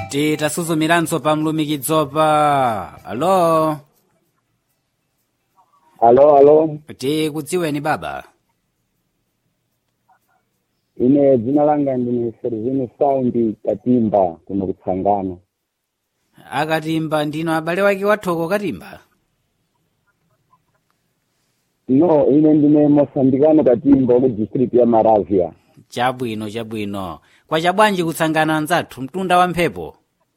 titasuzumiranso pa mlumikidzopa alo alo alo tikudziweni baba ine dzina langa ndine servini saundi katimba kuno kutsangano akatimba ndino abale wake wathoko katimba no ine ndine mosambikano katimba ku district ya maravia chabwino chabwino kwa chabwanji kutsangana anzathu mtunda wa mphepo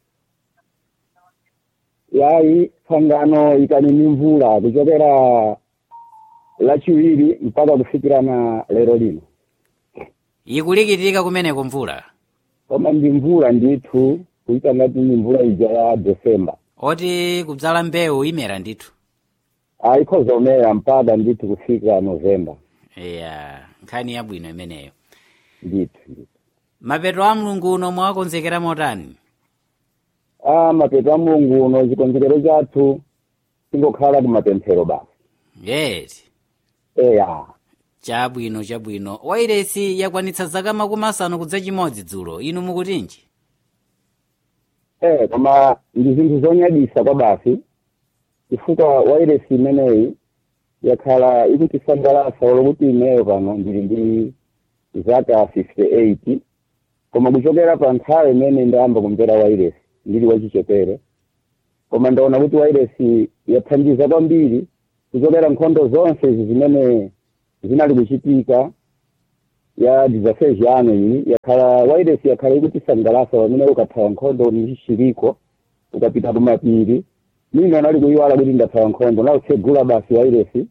yayi tsangano ikanini mvula kuchokera lachiwiri mpaka kufikirana lero lino ikulikitika kumeneko mvula koma ndi mvula ndithu kuita ngati ni mvula ija ya desemba oti kudzala mbewu imera ndithu ayikhoza umera mpaka ndithu kufika novemba iya nkhani yabwino imeneyo ndithu ndithu mapeto a mlungu uno mwakonzekera motani a mapeto a mulungu uno chikonzekero chathu chingokhala kumapemphero basi yeti eya chabwino chabwino wairesi yakwanitsa zaka makumi asanu kudza chimodzi dzulo inu mukutinji eh koma ndi zinthu zonyadisa kwa basi chifukwa wairesi imeneyi yakhala ikutisangalatsa olokuti ineyo pano ndili ndi zaka 58 koma kuchokera pa nthawi imene ndayamba kumvera wairesi ndili wachichepere koma ndaona kuti wairesi yathandiza kwambiri kuchokera nkhondo zonse izi zimene zinali kuchitika ya disaseji ano iyi yakhala wairesi yakhala ikutisangalatsa pamene ukathawa nkhondo ndi chiriko ukapita kumapiri mimi anali kuyiwala kuti ndathawa nkhondo nautsegula basi wairesi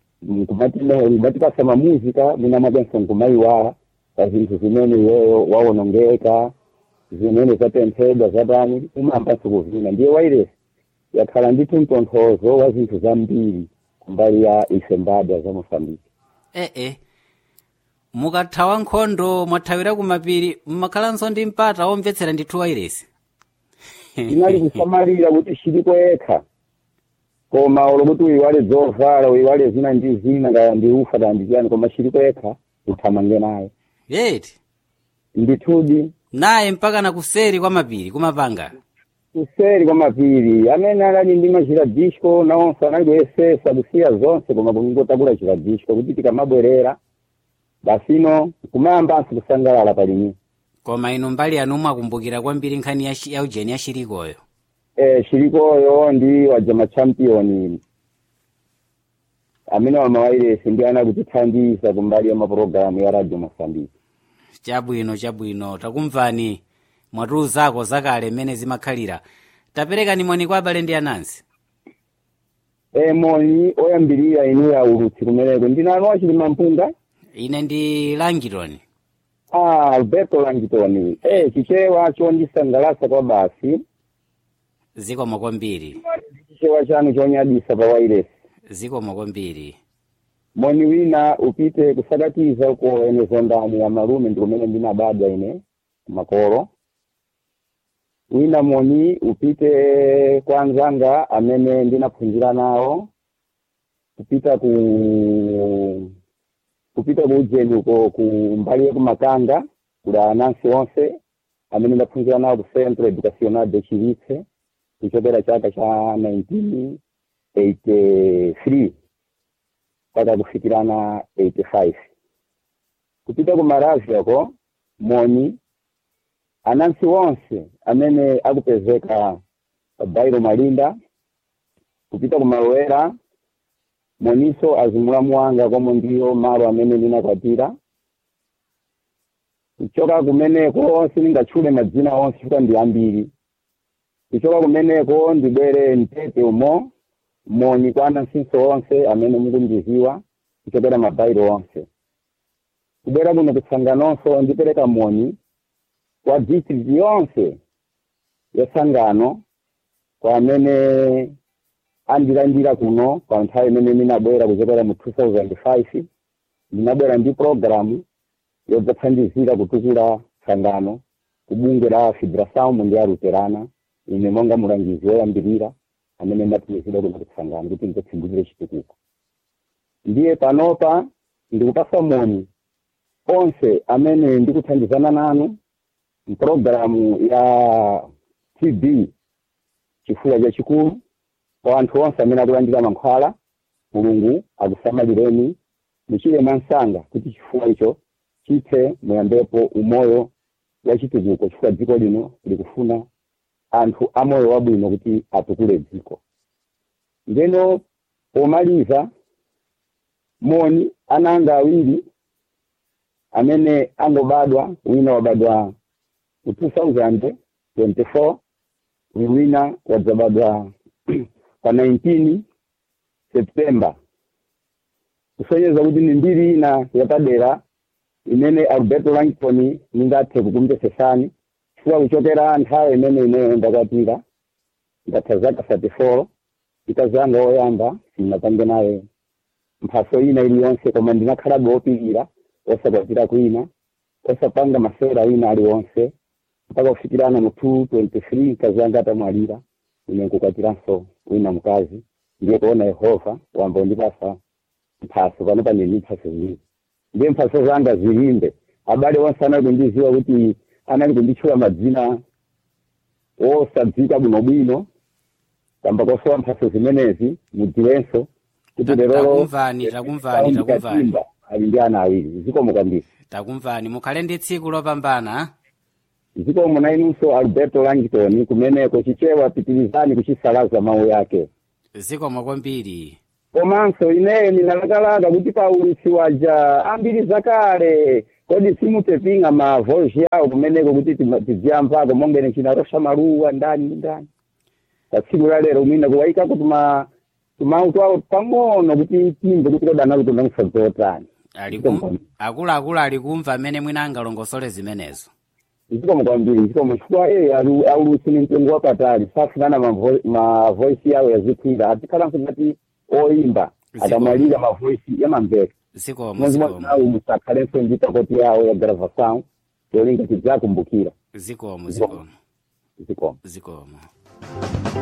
kumatipasa mamuzika mina mwakenso nkumayiwala pa zinthu zimene iweyo wawonongeka zimene zatenthedwa zatani umayambanso kuvina ndiye wairesi yakhala ndithu mtonthozo wa zinthu zambiri kumbali ya isembadwa za mosambiki ee mukathawa nkhondo mwathawira kumapiri mmakhalanso ndi mpata womvetsera ndithu wairesi inali kusamalira kuti chilipo yekha koma olokuti uyiwale zovala uyiwale zina ndi zina ngaya ndi ufa kaya ndi chiyani koma chilipo yekha uthamange naye yeti ndithudi naye mpaka na kuseri kwa mapiri kumapanga kuseri kwa mapiri amene anali ndi machira disco nawonso anali kuyesesa kusiya zonse koma kungotakula chira disco kuti tikamabwerera basino kumayambanso kusangalala palimi koma inu mbali yanu mwakumbukira kwambiri nkhani ya shi- ya ujeni ya shirikoyo eh chilikoyo ndi wajama champion amene wamawairesi ndi anakutithandiza kumbali ya mapulogalamu ya radio mosambiki chabwino chabwino takumvani mwatiuzako zakale mmene zimakhalira taperekani moni kwa abale ndi anansi eh moni oyambirira inu ya ulutsi kumeneko ndinanu wachilima mpunga ine ndi langitoni ah alberto langitoni eh chichewa chondisangalatsa kwa basi zikomo kwambiri chichewa chanu chonyadisa pa wairesi zikomo kwambiri moni wina upite kusakatiza uko enezo ndani ya malume ndi kumene ndinabadwa ine makolo wina moni upite kwa anzanga amene ndinaphunzira nawo kupita ku kupita ku ujeni uko ku mbali yekumakanga kuli anansi onse amene ndaphunzira nawo ku centro educacional de chivitse kuchokera chaka cha 1983 mpaka kufikirana 85 kupita ku maravia ko moni anansi wonse amene akupezeka pa bairo malinda kupita ku malowera moniso azimulamu wanga komwe ndiyo malo amene ndinakwatira kuchoka kumeneko sindingatchule madzina onse chifukwa ndi ambiri kuchoka kumeneko ndibwere mtete umo moni kwa anansinso onse amene mukundiziwa kuchokera mabairo onse kubwera kuno kutsanganonso ndipereka moni kwa district yonse ya sangano kwa amene andilandira kuno pa nthawi imene ndinabwera kuchokera mu 2005 ndinabwera ndi programu yodzathandizira kutukula sangano kubungwe la fibrasaum ndi a luterana ine monga mulangizi woyambirira amene ndatumizidwa kuno kutsangano kuti ndidzatsindikire chitukuko ndiye panopa ndikupasa moni onse amene ndikuthandizana nanu mpulogalamu ya tb chifuwa chachikulu kwa anthu onse amene akulandira mankhwala mulungu akusamalireni muchire mwansanga kuti chifuwa icho chithe muyambepo umoyo wa chitukuko chifukwa dziko lino likufuna anthu amoyo wabwino kuti atukule dziko ndeno pomaliza moni ananga awiri amene angobadwa wina wabadwa mu 2024 uyu wina wadzabadwa pa 19 septemba kusonyeza kuti ni mbiri ina yapadera imene alberto langton ningathe kukumvesesani chifukwa kuchokera nthawi imene ineyo ndakwatira ndatha zaka 34 ikazanga oyamba sinapange naye mphaso ina iliyonse koma ndinakhalabe wopirira osakwatira kwina osapanga masewera wina aliwonse mpaka kufikirana mu 223 mkazi atamwalira ine nkukwatiranso wina mkazi ndiye kuona yehova wamba undipasa mphaso pano paneni mphaso ziwiri ndiye mphaso zanga zilimbe abale onse anali kundiziwa kuti anali kunditchula madzina osadzika bwinobwino kamba kosowa mphaso zimenezi mudziwenso kuti lerolo takumvani takumvani takumvani ali ndi ana awiri zikomo kwambiri takumvani mukhale ndi tsiku lopambana zikomo na inunso alberto langton kumeneko chichewa pitirizani kuchisalaza mawu yake zikomo kwambiri komanso ineyo ndinalakalaka kuti paulisi waja ambiri zakale kodi simutepinga ma voice yawo kumeneko kuti tima- tidziyamvako mongene chinarosha maluwa ndani ndani pa tsiku la lero mwina kuwayikako tuma tumautu awo pang'ono kuti timve kuti kodi analutunda msadzotani Aliku- akuluakulu ali kumva amene mwina angalongosole zimenezo zikomo kwambiri zikomo chifukwa eh alu- aulusi ni mtengo wapatali safunana ma vo- ma voice yawo yazikwira atikhalanso ngati oyimba Zikomo. akamwalira ma voice yamamveka zikomo mwezi zikomo mwanawu musakhalenso ndi takoti yawo ya gravação yolinga tidzakumbukira zikomo zikomo zikomo zikomo